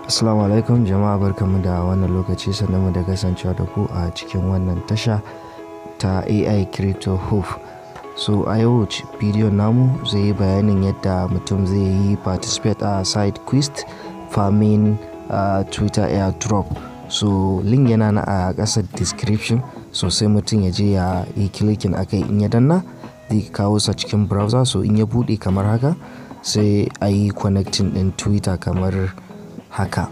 Assalamu alaikum jama'a barkamu da wannan lokaci sannan mu da kasancewa da ku a cikin wannan tasha ta AI Crypto Hoof. So a yau bidiyon namu zai yi bayanin yadda mutum zai yi participate a side quest farming uh, Twitter airdrop. So link yana na a ƙasar description so sai mutum ya je ya yi clicking akai in ya danna zai kawo sa cikin browser so in ya buɗe kamar haka sai a yi connecting ɗin Twitter kamar haka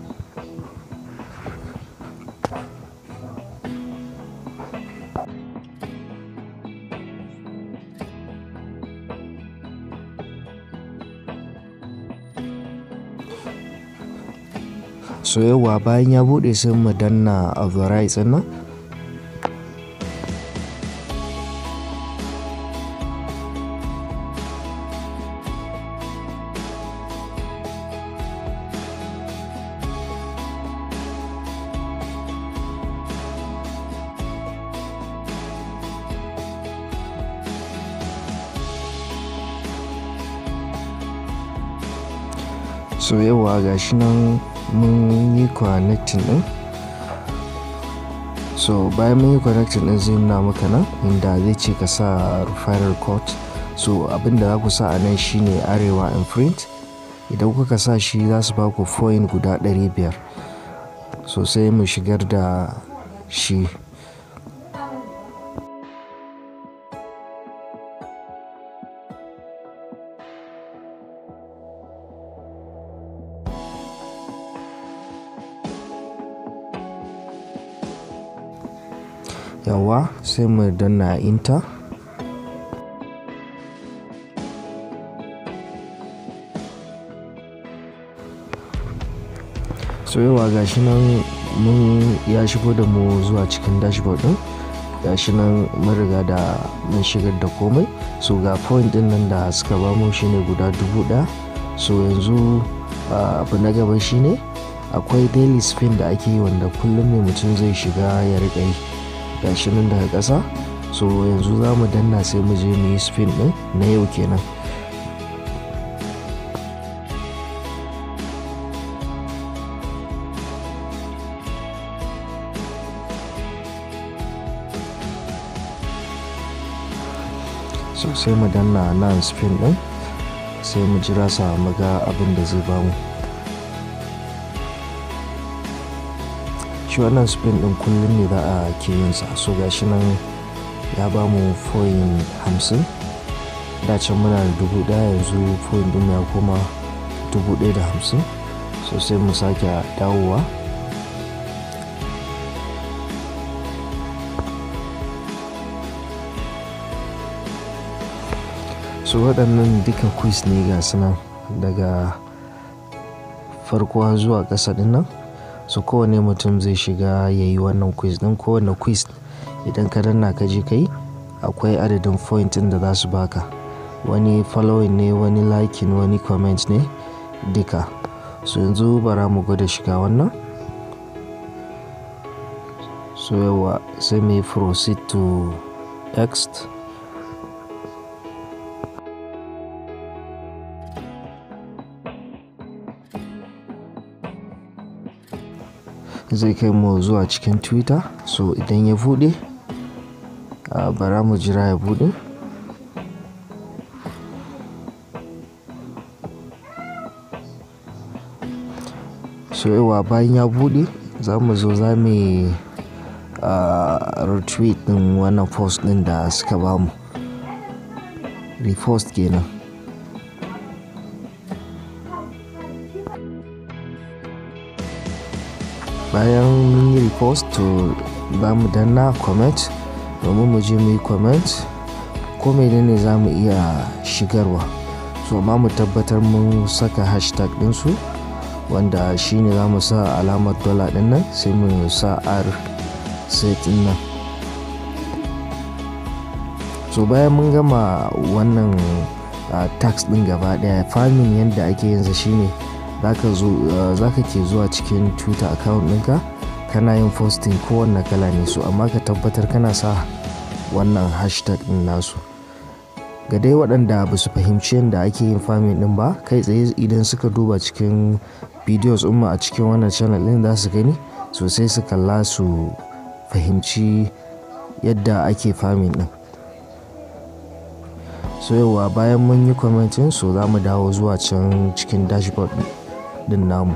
so yawa bayan ya bude sai mu danna authorize nan so yawa ga shi nan mun yi connecting din so bayan mun yi connecting din zai nuna maka nan inda zai ce ka sa referral code so abinda za ku sa a nan shine arewa imprint idan kuka sa shi za su baku point guda 500 so sai mu shigar da shi yawa sai mu danna inta so yawa gashi nan mun ya shigo da mu zuwa cikin dashboard din gashi nan mun riga da mun shigar da komai so ga point din nan da suka ba mu shine guda dubu daya so yanzu abu na gaba shine akwai daily spin da ake yi wanda kullum ne mutum zai shiga ya riƙa yi gashi nan daga ƙasa so yanzu za mu danna sai mu je mu yi spin ɗin na yau kenan so sai mu danna nan spin ɗin sai mu jira sa mu ga abin da zai bamu shi wannan spin din kullum ne za a ke yin sa so gashi nan ya ba mu foyin hamsin dacin muna da dubu daya yanzu foyin din ya koma dubu daya da hamsin so sai mu sake dawowa so waɗannan duka quiz ne ga nan daga farko zuwa ƙasa ɗin nan so kowane mutum zai shiga ya yi wannan quiz din kowane quiz idan ka danna ka je kai akwai adadin point da za su baka wani following ne wani liking wani comment ne duka so yanzu bara mu gwada shiga wannan so yawa sai mai proceed to next zai kai mu zuwa cikin twitter so idan ya bude bara mu jira ya bude so yawa bayan ya bude za mu zo za mu retweet din wannan post din da suka bamu repost kenan bayan mun yi repost to za mu danna comment domin mu je mu yi comment ko menene za mu iya shigarwa so amma mu tabbatar mun saka hashtag ɗinsu wanda shine za mu sa alamar dola ɗin nan sai mu sa r set nan so bayan mun gama wannan tax ɗin gaba ɗaya farming yadda ake yinsa shine za ka ke zuwa cikin twitter account ɗinka kana yin posting kowanne kala ne so amma ka tabbatar kana sa wannan hashtag ɗin nasu ga dai waɗanda ba su fahimci yadda ake yin farming din ba kai tsaye idan suka duba cikin videos umma a cikin wannan channel din za su gani sosai su kalla su fahimci yadda ake farming din so yawa bayan mun yi commenting so za mu dawo zuwa can cikin dashboard din namu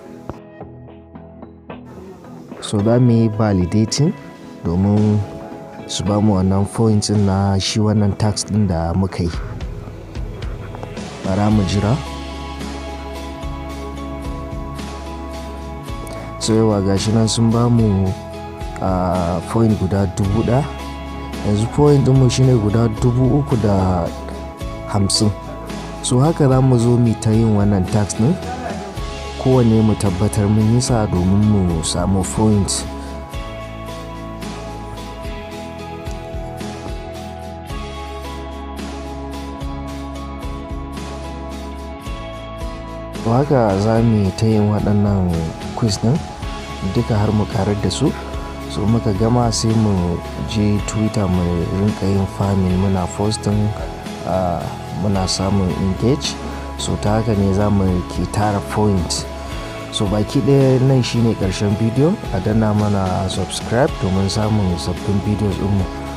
so za mu yi validating domin su ba mu wannan point na shi wannan tax din da muka yi bara mu jira so yawa gashi nan sun ba mu a point guda dubu ɗaya yanzu point ɗinmu shine guda dubu uku da hamsin so haka za mu zo mu ta yin wannan tax ɗin kowane mu tabbatar mun yi sa domin mu samu point haka za mu ta yin waɗannan quiz ɗin duka har mu karar da su so muka gama sai mu je twitter mu rinka yin farming muna posting uh, muna samun engage so ta haka ne za mu ke tara point so baki ɗaya nan shine ƙarshen bidiyo a danna mana subscribe domin samun sabbin videos mu